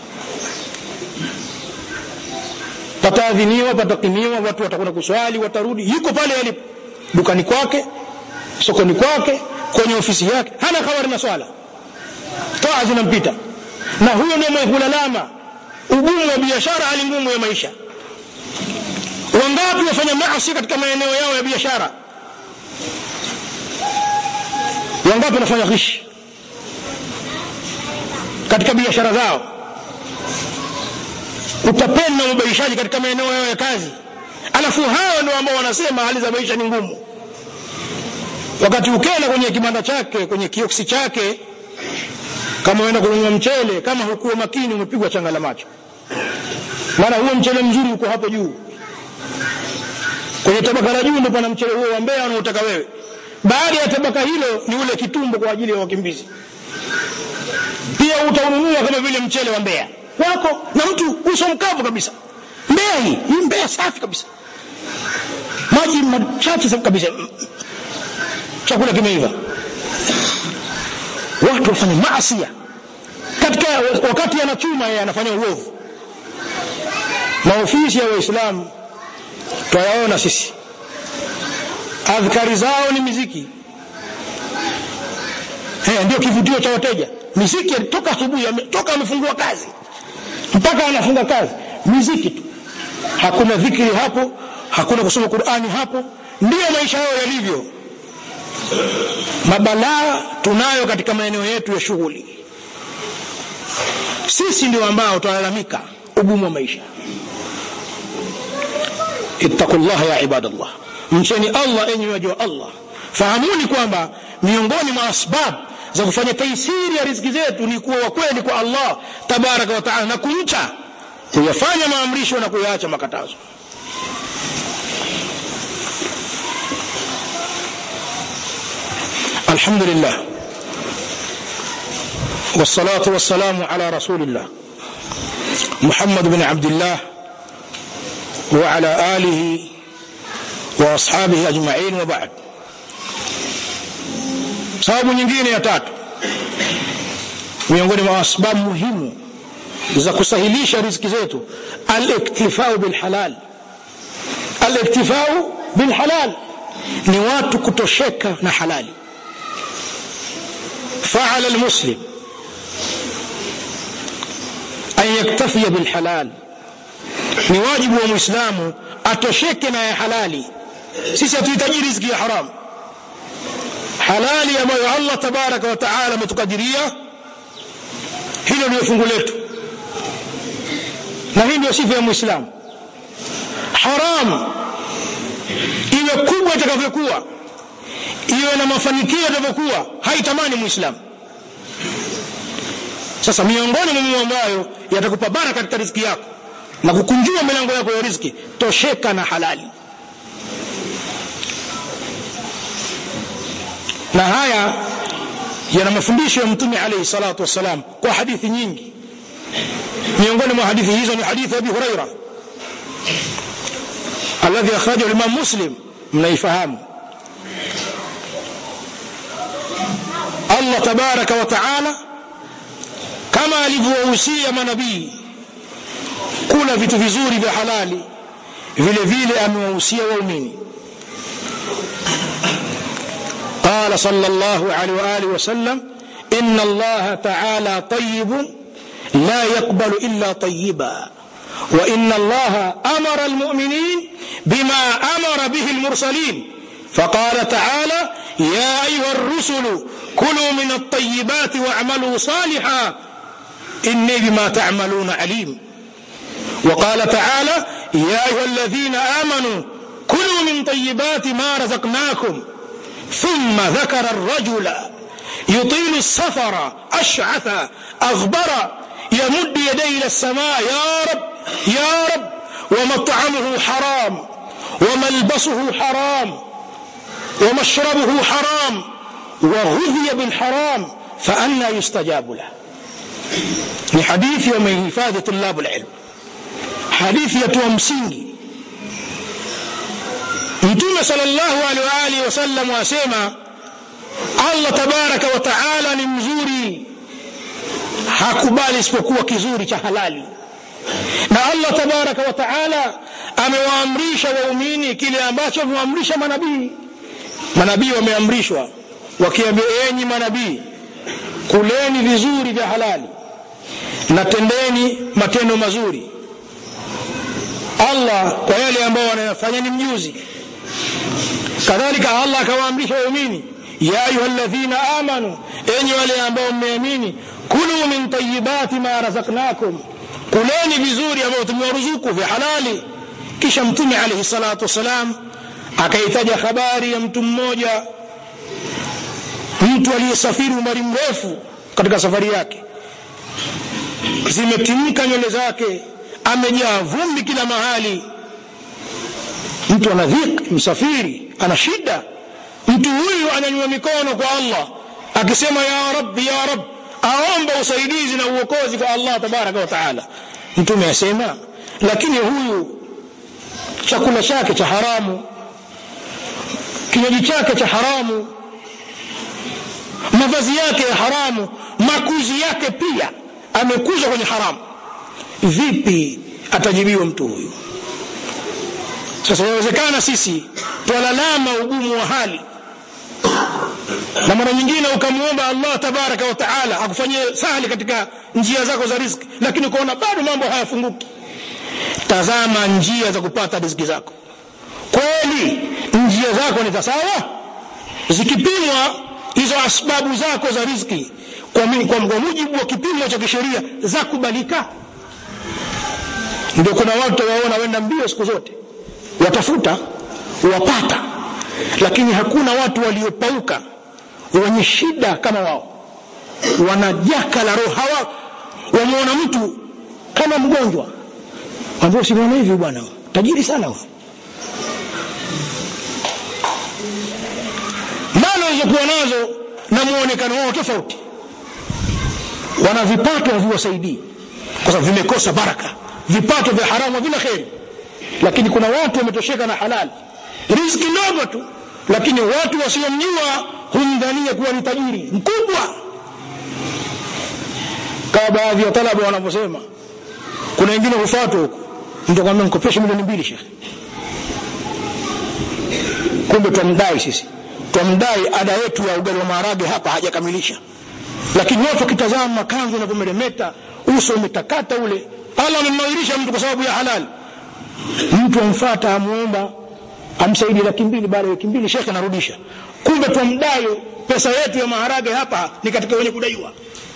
S1: pataadhiniwa patakimiwa watu watakwenda kuswali watarudi yuko pale alipo dukani kwake sokoni kwake kwenye ofisi yake hana habari na swala taa zinampita na huyo ndio mwenye kulalama ugumu wa biashara hali ngumu ya maisha wangapi wafanya maasi katika maeneo yao ya biashara wangapi wanafanya ghishi katika biashara zao utapenda na ubaishaji katika maeneo yao ya kazi alafu hao ndio ambao wanasema hali za maisha ni ngumu wakati ukenda kwenye kibanda chake kwenye kioksi chake kama uenda kununua mchele kama hukuwa makini umepigwa changa la macho maana huo mchele mzuri uko hapo juu kwenye tabaka la juu ndio pana mchele huo wa mbea unaotaka wewe baada ya tabaka hilo ni ule kitumbo kwa ajili ya wakimbizi pia utaununua kama vile mchele wa mbea wako na mtu uso mkavu kabisa mbea hii hii mbea safi kabisa maji machache kabisa chakula kimeiva watu wafanya maasia katika wakati anachuma yeye anafanya uovu maofisi ya waislamu twayaona sisi adhkari zao ni miziki He, ndio kivutio cha wateja miziki toka asubuhi toka amefungua kazi mpaka anafunga kazi miziki tu hakuna dhikri hapo hakuna kusoma qurani hapo ndiyo maisha yao yalivyo mabalaa tunayo katika maeneo yetu ya shughuli sisi ndio ambao tunalalamika ugumu wa maisha ittaqullah ya ibadallah mcheni allah enyi waja wa allah fahamuni kwamba miongoni mwa asbab za kufanya taisiri ya riziki zetu ni kuwa wakweli kwa allah tabaraka wa taala na kumcha kuyafanya maamrisho na kuyaacha makatazo الحمد لله والصلاة والسلام على رسول الله محمد بن عبد الله وعلى آله وأصحابه أجمعين وبعد sababu nyingine ya tatu miongoni mwa sababu muhimu za kusahilisha riziki zetu aliktifau bilhalal aliktifau bilhalal ni watu kutosheka na halali فعلى المسلم أن يكتفي بالحلال ni wajibu wa mwislamu atosheke na ya halali sisi hatuhitaji riziki ya haramu halali ambayo allah tabaraka wa taala ametukadiria hilo ndio fungu letu na hii ndio sifa ya mwislamu haramu iwe kubwa itakavyokuwa iwe na mafanikio yatavyokuwa haitamani mwislamu sasa miongoni mwa mambo ambayo yatakupa bara katika riziki yako na kukunjua milango yako ya riziki tosheka na halali na haya yana mafundisho ya mtume alayhi salatu wassalam kwa hadithi nyingi miongoni mwa hadithi hizo ni hadithi abi huraira alladhi akhrajahu limam muslim mnaifahamu allah tabaraka wa taala kama alivyowahusia manabii kula vitu vizuri vya halali vile vile amewahusia waumini قال صلى الله عليه وآله وسلم إن الله تعالى طيب لا يقبل إلا طيبا وإن الله أمر المؤمنين بما أمر به المرسلين فقال تعالى يا أيها الرسل كلوا من الطيبات واعملوا صالحا إني بما تعملون عليم وقال تعالى يا أيها الذين آمنوا كلوا من طيبات ما رزقناكم ثم ذكر الرجل يطيل السفر أشعث أغبر يمد يديه إلى السماء يا رب يا رب ومطعمه حرام وملبسه حرام ومشربه حرام وغذي بالحرام فأنا يستجاب له لحديث يوم hifadhi طلاب العلم hadithi yatoa msingi mtume sallallahu alaihi wa alihi wasallam asema Allah tabaraka wa taala ni mzuri hakubali isipokuwa kizuri cha halali na Allah tabaraka wa taala amewaamrisha waumini kile ambacho amewaamrisha manabii manabii wameamrishwa wakiambia enyi manabii kuleni vizuri vya halali na tendeni matendo mazuri Allah kwa yale ambao wanayofanya ni mjuzi kadhalika Allah akawaamrisha waumini ya ayyuhalladhina amanu enyi wale ambao mmeamini kulu min tayyibati ma razaqnakum kuleni vizuri ambavyo tumewaruzuku vya halali kisha mtume alayhi salatu wasalam akaitaja habari ya mtu mmoja mtu aliyesafiri umari mrefu katika safari yake zimetimka nywele zake amejaa vumbi kila mahali mtu ana dhiki msafiri ana shida mtu huyu ananyua mikono kwa Allah akisema ya rabbi ya rab aomba usaidizi na uokozi kwa Allah tabaraka wa taala mtume asema lakini huyu chakula chake cha haramu kinywaji chake cha haramu mavazi yake ya haramu makuzi yake pia amekuzwa kwenye haramu vipi atajibiwa mtu huyu sasa inawezekana sisi twalalama ugumu wa hali na mara nyingine ukamwomba Allah tabaraka wa taala akufanyie sahali katika njia zako za riziki lakini ukaona bado mambo hayafunguki tazama njia za kupata riziki zako kweli njia zako ni za sawa zikipimwa hizo asbabu zako za riziki kwa, kwa, kwa mujibu wa kipimo cha kisheria za kubalika ndio kuna watu waona wenda mbio siku zote watafuta wapata lakini hakuna watu waliopauka wenye shida kama wao wanajaka la roho hawa wameona mtu kama mgonjwa ambao simwona hivi bwana tajiri sana huyo mali walizokuwa nazo na muonekano wao tofauti wana vipato haviwasaidii kwa sababu vimekosa baraka vipato vya haramu havina kheri lakini kuna watu wametosheka na halali riziki ndogo tu lakini watu wasiomjua humdhania kuwa ni tajiri mkubwa kama baadhi ya talaba wanavyosema kuna wengine hufatwa huko mtu akwambia mkopeshe milioni mbili shekhe kumbe twamdai sisi twamdai ada yetu ya ugali wa maharage hapa hajakamilisha lakini watu wakitazama makanzu yanavyomeremeta uso umetakata ule Allah amemnawirisha mtu kwa sababu ya halali mtu amfata amuomba amsaidie laki mbili baada ya wiki mbili shekhe anarudisha kumbe twamdai pesa yetu ya maharage hapa ni katika wenye kudaiwa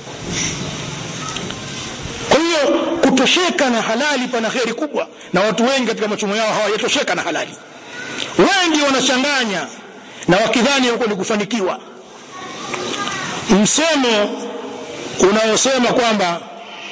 S1: kwa hiyo kutosheka na halali pana kheri kubwa na watu wengi katika machumo yao hawajatosheka na halali wengi wanachanganya na wakidhani huko ni kufanikiwa msemo unaosema kwamba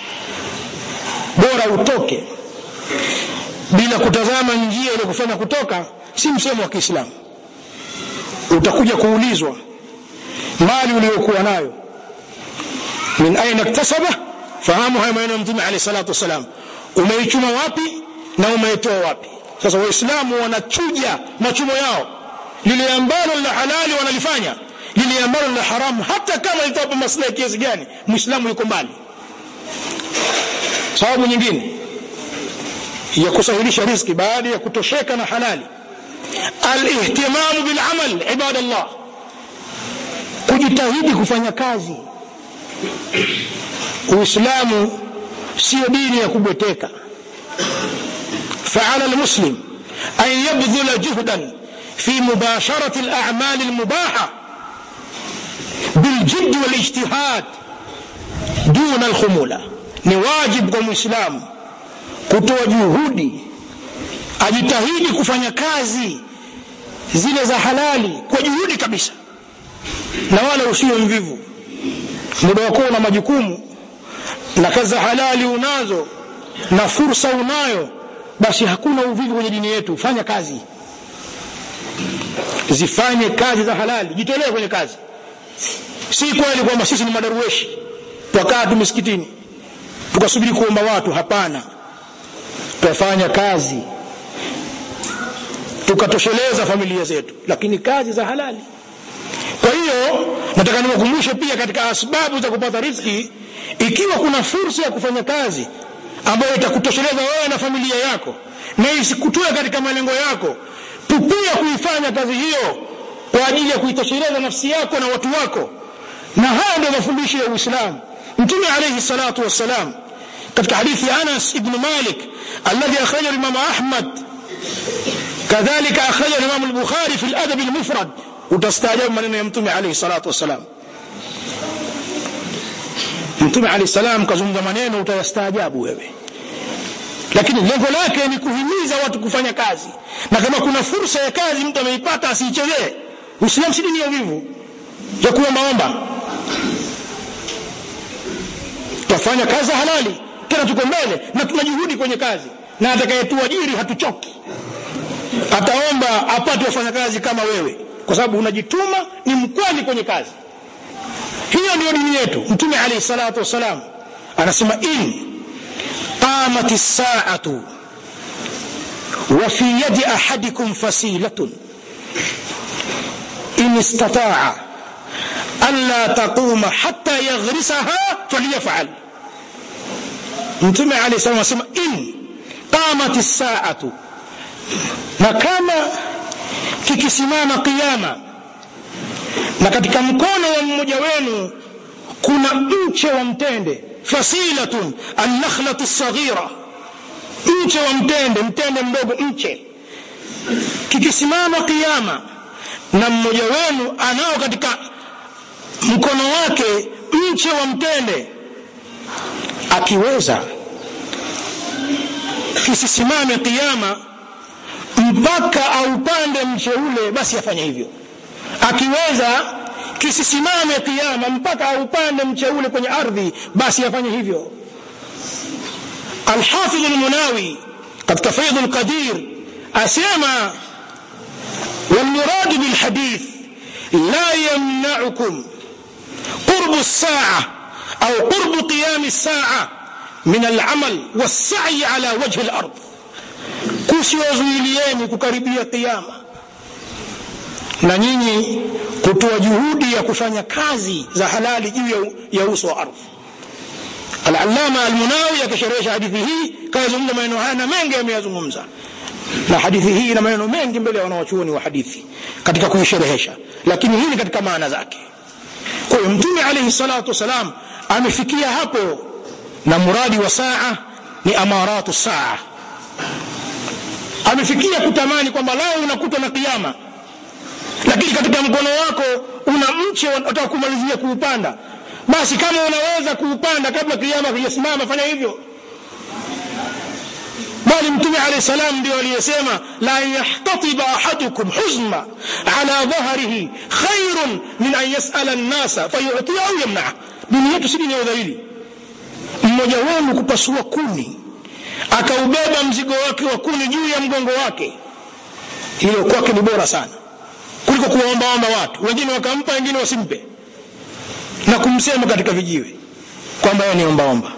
S1: bora utoke bila kutazama njia ile kufanya kutoka si msemo wa Kiislamu utakuja kuulizwa mali uliyokuwa nayo min aina iktasaba fahamu haya maneno ya mtume alayhi salatu wasalam umeichuma wapi na umeitoa wapi sasa waislamu wanachuja machumo yao lile ambalo la halali wanalifanya lile ambalo la haramu hata kama litawapa maslahi kiasi gani muislamu yuko mbali sababu nyingine ya kusahilisha riziki baada ya kutosheka na halali alihtimamu bilamal ibadallah kujitahidi kufanya kazi uislamu sio dini ya kubweteka فعلى المسلم أن يبذل جهدا في مباشرة الأعمال المباحة بالجد والاجتهاد دون الخمولة نواجب كمسلم kutoa juhudi ajitahidi kufanya kazi zile za halali kwa juhudi kabisa na wala usiwe mvivu muda wako una majukumu na kazi za halali unazo na fursa unayo basi hakuna uvivu kwenye dini yetu fanya kazi zifanye kazi za halali jitolee kwenye kazi si kweli kwamba sisi ni madarueshi twakaa tu misikitini tukasubiri kuomba watu hapana twafanya kazi tukatosheleza familia zetu lakini kazi za halali kwa hiyo nataka niwakumbushe pia katika asbabu za kupata riziki ikiwa kuna fursa ya kufanya kazi ambayo itakutosheleza wewe na familia yako na isikutoe katika malengo yako tupia kuifanya kazi hiyo kwa ajili ya kuitosheleza nafsi yako na watu wako na haya ndio mafundisho ya uislamu mtume alayhi salatu wassalam katika hadithi ya anas ibn malik alladhi akhrajahu imam ahmad kadhalika akhrajahu imam al-bukhari fi al-adab al-mufrad utastaajabu maneno ya mtume alayhi salatu wassalam mtume alayhi salam kazungumza maneno utayastaajabu wewe lakini lengo lake ni kuhimiza watu kufanya kazi na kama kuna fursa ya kazi mtu ameipata asiichezee uislamu si dini ya vivu ya kuombaomba twafanya kazi halali tena tuko mbele na tuna juhudi kwenye kazi na atakayetuajiri hatuchoki ataomba apate wafanyakazi kama wewe kwa sababu unajituma ni mkweli kwenye kazi hiyo ndio dini yetu mtume alayhi salatu wassalam anasema in qamat as-sa'atu wa fi yadi ahadikum fasilatun in istata'a alla taquma hatta yaghrisaha falyaf'al mtume alayhi salatu anasema in qamat as-sa'atu na kama kikisimama kiyama na katika mkono wa mmoja wenu kuna mche wa mtende fasilatun annakhlatu saghira mche wa mtende mtende mdogo mche kikisimama kiyama na mmoja wenu anao katika mkono wake mche wa mtende akiweza kisisimame kiyama mpaka aupande mche ule basi afanye hivyo akiweza kisisimame kiama mpaka aupande mche ule kwenye ardhi basi afanye hivyo alhafidh almunawi katika faidh alqadir asema والمراد بالحديث لا يمنعكم قرب الساعة أو قرب قيام الساعة من العمل والسعي على وجه الأرض kusiwazuilieni kukaribia kiama na nyinyi kutoa juhudi ya kufanya kazi za halali juu ya, ya uso wa ardhi al-allama al-munawi akisherehesha hadithi hii kayazungumza maneno haya na mengi ameyazungumza na hadithi hii ina maneno mengi mbele ya wanawachuoni wa hadithi katika kuisherehesha lakini hii ni katika maana zake kwa hiyo mtume alayhi salatu wasalam amefikia hapo na muradi wa saa ni amaratu saa amefikia kutamani kwamba lao unakutwa na kiama lakini katika mkono wako una mche unataka kumalizia kuupanda basi kama unaweza kuupanda kabla kiama kijasimama fanya hivyo bali mtume alayhi salam ndio aliyesema la yahtatiba ahadukum huzma ala dhahrihi khairun min an yasala an-nasa fayu'tiya au yamna dini yetu si dini ya udhalili mmoja wenu kupasua kuni akaubeba mzigo wake wa kuni juu ya mgongo wake hilo kwake ni bora sana kuliko kuwaombaomba watu wengine wakampa wengine wasimpe na kumsema katika vijiwe kwamba yeye ni ombaomba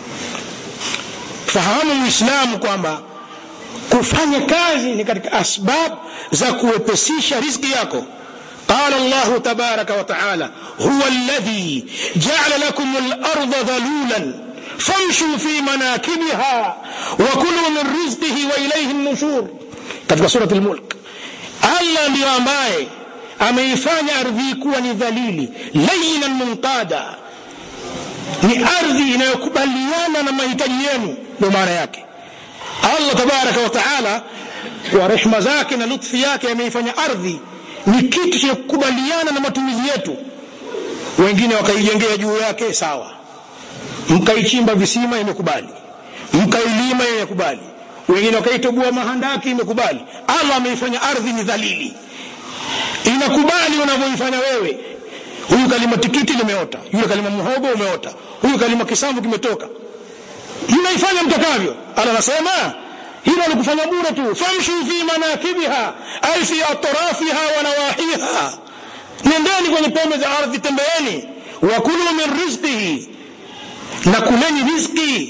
S1: fahamu muislamu kwamba kufanya kazi ni katika asbab za kuwepesisha riziki yako قال الله تبارك وتعالى هو الذي جعل لكم الأرض ذلولا famshu fi manakibiha wa kulu min rizqihi wa ilayhi nushur katika surati al-mulk Allah ndiyo ambaye ameifanya ardhi kuwa ni dhalili layinan munqada ni ardhi inayokubaliana na mahitaji yenu ndio maana yake Allah tabaraka wa taala kwa rehma zake na lutfi yake ameifanya ardhi ni kitu cha kukubaliana na matumizi yetu wengine wakaijengea juu yake sawa mkaichimba visima imekubali mkailima imekubali wengine wakaitoboa mahandaki imekubali Allah ameifanya ardhi ni dhalili inakubali unavyoifanya wewe huyu kalima tikiti limeota yule kalima muhogo umeota huyu kalima kisamvu kimetoka mnaifanya mtakavyo Allah anasema hilo alikufanya bure tu famshu fi manakibiha ay fi atrafiha wa nawahiha nendeni kwenye pembe za ardhi tembeeni wa kulu min rizqihi na kuleni riziki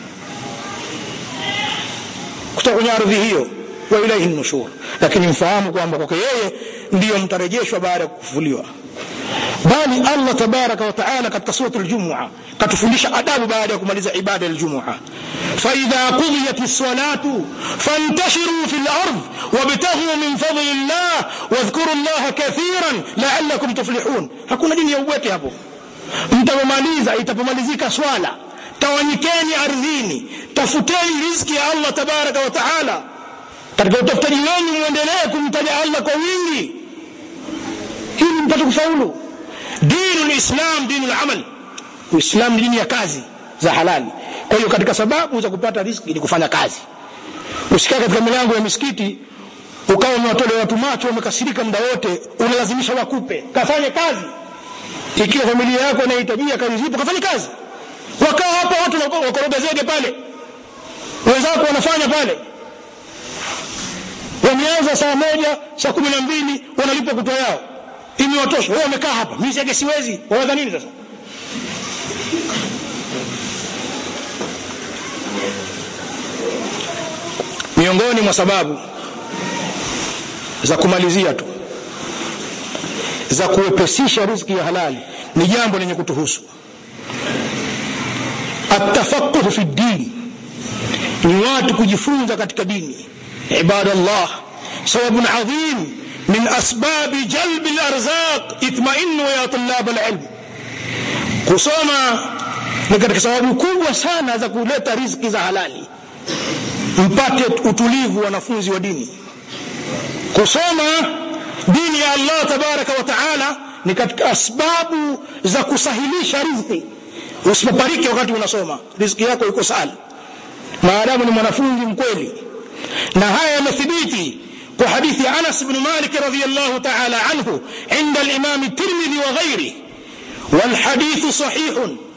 S1: kutoka kwenye ardhi hiyo wa ilaihi nushur lakini mfahamu kwamba kwake yeye ndiyo mtarejeshwa baada ya kufufuliwa bali Allah tabaraka wa taala katika suratul jumua katufundisha adabu baada ya kumaliza ibada ya jumua فإذا قضيت الصلاة فانتشروا في الأرض وابتغوا من فضل الله واذكروا الله كثيرا لعلكم تفلحون hakuna dini ya ubwete hapo mtapomaliza itapomalizika swala tawanyikeni ardhini tafuteni riziki ya Allah tabaraka wa taala katika utafutaji wenu muendelee kumtaja Allah kwa wingi ili mpate kufaulu dinu lislam dinu lamal uislam ni dini ya kazi za halali kwa hiyo katika sababu za kupata riziki ni kufanya kazi usikae katika milango ya misikiti ukawa umewatolea watu macho wamekasirika muda wote unalazimisha wakupe kafanye kazi ikiwa familia yako inahitajia kazi zipo kafanye kazi wakaa hapa watu wakoroga zege pale wenzako wanafanya pale wameanza saa moja saa kumi na mbili wanalipwa kutwa yao imewatosha wao wamekaa hapa mimi zege siwezi wawadha nini sasa miongoni mwa sababu za kumalizia tu za kuwepesisha riziki ya halali ni jambo lenye kutuhusu atafaquhu fi dini ni watu kujifunza katika dini ibadallah sababun adhim min asbabi jalbi larzaq itmainu ya tulab alilm kusoma ni katika sababu kubwa sana za kuleta riziki za halali mpate utulivu wanafunzi wa dini kusoma dini ya Allah tabaraka wa taala ni katika asbabu za kusahilisha riziki usipoparike wakati unasoma riziki yako iko sahali maadamu ni mwanafunzi mkweli na haya yamethibiti kwa hadithi ya Anas ibn Malik radhiyallahu ta'ala anhu inda al-Imam at-Tirmidhi wa ghayrihi والحديث صحيح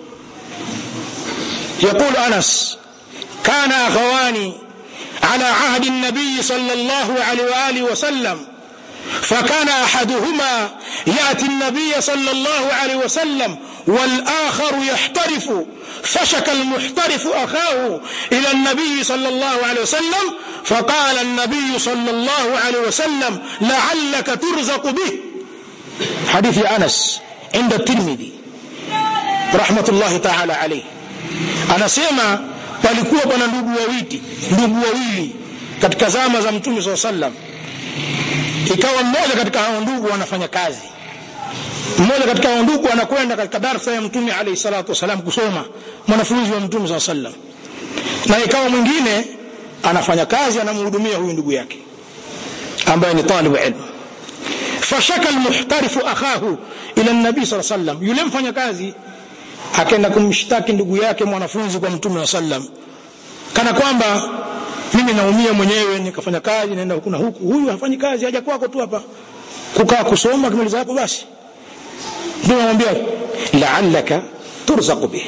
S1: يقول أنس كان أخوان على عهد النبي صلى الله عليه وآله وسلم فكان أحدهما يأتي النبي صلى الله عليه وسلم والآخر يحترف فشك المحترف أخاه إلى النبي صلى الله عليه وسلم فقال النبي صلى الله عليه وسلم لعلك ترزق به حديث أنس عند الترمذي رحمة الله تعالى عليه أنا سيما palikuwa bwana ndugu wawili ndugu wawili katika zama za mtume saa sallam ikawa mmoja katika hao ndugu anafanya kazi mmoja katika hao ndugu anakwenda katika darsa ya mtume alayhi salatu wasalam kusoma mwanafunzi wa mtume saa sallam na ikawa mwingine anafanya kazi anamhudumia huyu ndugu yake ambaye ni talibu ilmu fashaka almuhtarifu akhahu ila nabii saa sallam yule mfanya kazi akaenda kumshtaki ndugu yake mwanafunzi kwa mtume wa sallam kana kwamba mimi naumia mwenyewe nikafanya kazi naenda huku na huku huyu hafanyi kazi haja kwako tu hapa kukaa kusoma kimaliza hapo basi ndio namwambia la'allaka turzaqu bih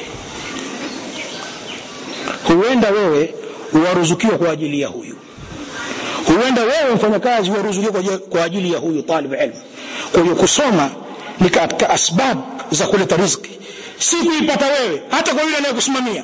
S1: huenda wewe waruzukiwa kwa ajili ya huyu huenda wewe mfanya kazi waruzukiwa kwa ajili ya huyu talib ilmu kwa hiyo kusoma ni katika asbab za kuleta riziki si kuipata wewe hata kwa yule anayekusimamia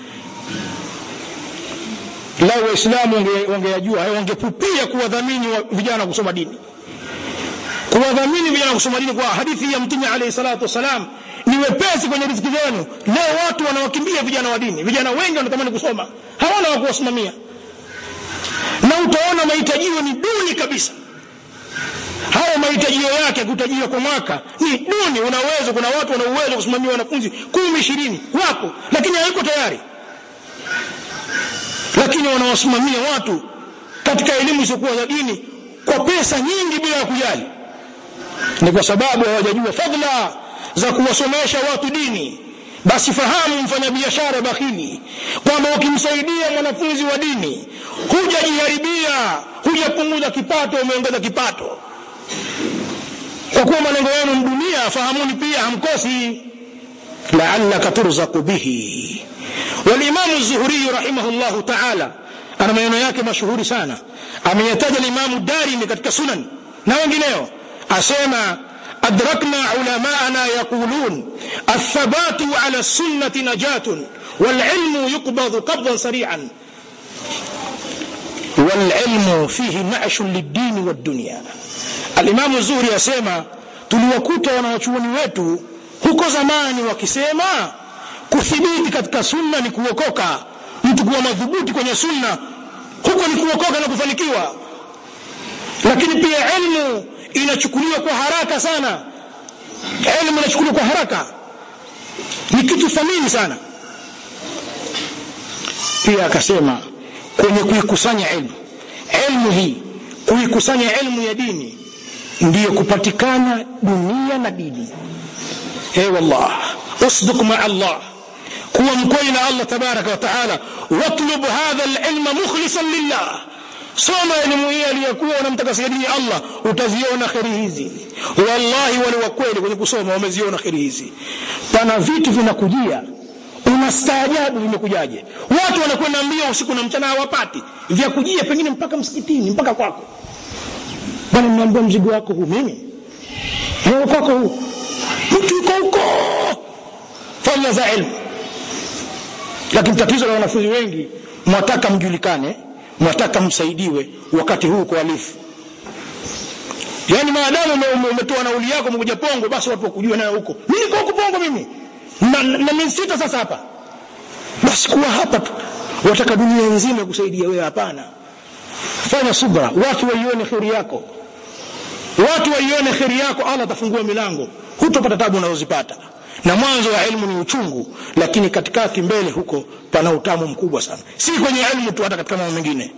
S1: lao waislamu wangeyajua wangepupia kuwadhamini wa vijana kusoma dini kuwadhamini vijana kusoma dini kwa hadithi ya mtume alayhi salatu wasalam ni wepesi kwenye riziki zenu leo watu wanawakimbia vijana wa dini vijana wengi wanatamani kusoma hawana wa kuwasimamia na utaona mahitajio ni duni kabisa hayo mahitajio yake kutajiwa kwa mwaka ni duni unaweza kuna watu wana uwezo kusimamia wanafunzi kumi ishirini wapo lakini hayuko tayari lakini wanawasimamia watu katika elimu isiyokuwa za dini kwa pesa nyingi bila ya kujali ni kwa sababu hawajajua fadhila za kuwasomesha watu dini basi fahamu mfanyabiashara bakhili kwamba ukimsaidia mwanafunzi wa dini hujajiharibia hujapunguza kipato umeongeza kipato kwa kuwa malengo yenu dunia fahamuni pia hamkosi laallaka turzaku bihi walimamu zuhuriyu rahimahullahu taala ana maneno yake mashuhuri sana ameyataja limamu darimi katika sunan na wengineo asema أدركنا علماءنا يقولون الثبات على السنة نجاة والعلم يقبض قبضا سريعا والعلم فيه نعش للدين والدنيا الإمام الزهري يسمى tuliwakuta wanawachuoni wetu huko zamani wakisema kuthibiti katika sunna ni kuokoka mtu kuwa madhubuti kwenye sunna huko ni kuokoka na kufanikiwa lakini pia ilmu inachukuliwa kwa haraka sana elimu inachukuliwa kwa haraka ni kitu thamini sana pia akasema kwenye kuikusanya elimu elimu hii kuikusanya elimu ya dini ndiyo kupatikana dunia na dini hey wallah usduk maa allah kuwa mkweli na allah tabaraka wa taala watlub hadha alilma mukhlisan lillah soma elimu hii aliyokuwa unamtakasia dini Allah utaziona kheri hizi wallahi wale wa kweli kwenye kusoma wameziona kheri hizi pana vitu vinakujia unastaajabu vimekujaje watu wanakwenda mbio usiku na mchana hawapati vya kujia pengine mpaka msikitini mpaka kwako bwana nimeambiwa mzigo wako huu mimi leo kwako huu mtu yuko huko fadhila za ilmu lakini tatizo la wanafunzi wengi mwataka mjulikane mwataka msaidiwe wakati huu kwa alifu yaani maadamu umetoa nauli yako umekuja pongo basi watu wakujua nayo huko mimi niko huko pongo mimi na, na mimi sita sasa hapa basi kuwa hapa tu wataka dunia nzima kusaidia wewe hapana fanya subra watu waione kheri yako watu waione kheri yako allah atafungua milango hutopata tabu unazozipata na mwanzo wa ilmu ni uchungu lakini katikati mbele huko pana utamu mkubwa sana si kwenye ilmu tu hata katika mambo mengine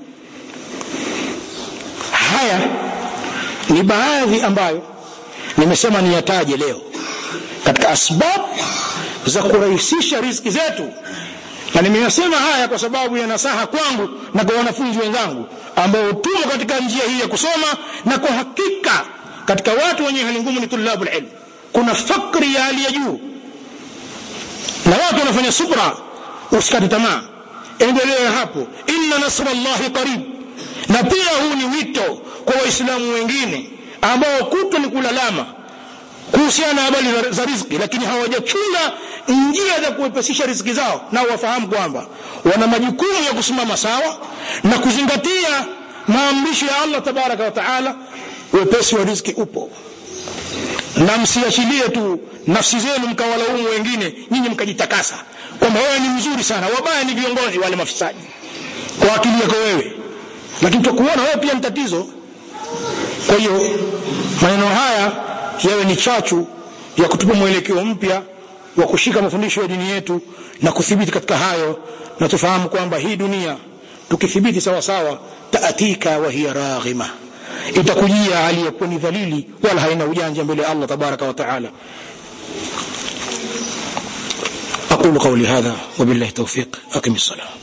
S1: haya ni baadhi ambayo nimesema niyataje leo katika asbabu za kurahisisha riziki zetu na nimeyasema haya kwa sababu ya nasaha kwangu na kwa wanafunzi wenzangu ambao tumo katika njia hii ya kusoma na kwa hakika katika watu wenye hali ngumu ni tulabu ilmu kuna fakri ya hali ya juu na watu wanafanya subra usikate tamaa endelea hapo inna nasra llahi qarib na pia huu ni wito kwa waislamu wengine ambao kutwa ni kulalama kuhusiana na habari za riziki lakini hawajachunga njia za kuwepesisha riziki zao nao wafahamu kwamba wana majukumu ya kusimama sawa na kuzingatia maamrisho ya allah tabaraka wa taala wepesi wa riziki upo na msiachilie tu nafsi zenu mkawalaumu wengine nyinyi mkajitakasa kwamba wewe ni mzuri sana wabaya ni viongozi wale mafisadi kwa akili yako wewe lakini tutakuona wewe pia ni tatizo kwa hiyo maneno haya yawe ni chachu ya kutupa mwelekeo mpya wa kushika mafundisho ya dini yetu na kuthibiti katika hayo na tufahamu kwamba hii dunia tukithibiti sawasawa taatika wa hiya raghima itakujia hali ya kuwa ni dhalili wala haina ujanja mbele ya Allah tabaraka wa taala أقول قولي هذا وبالله توفيق أقم الصلاة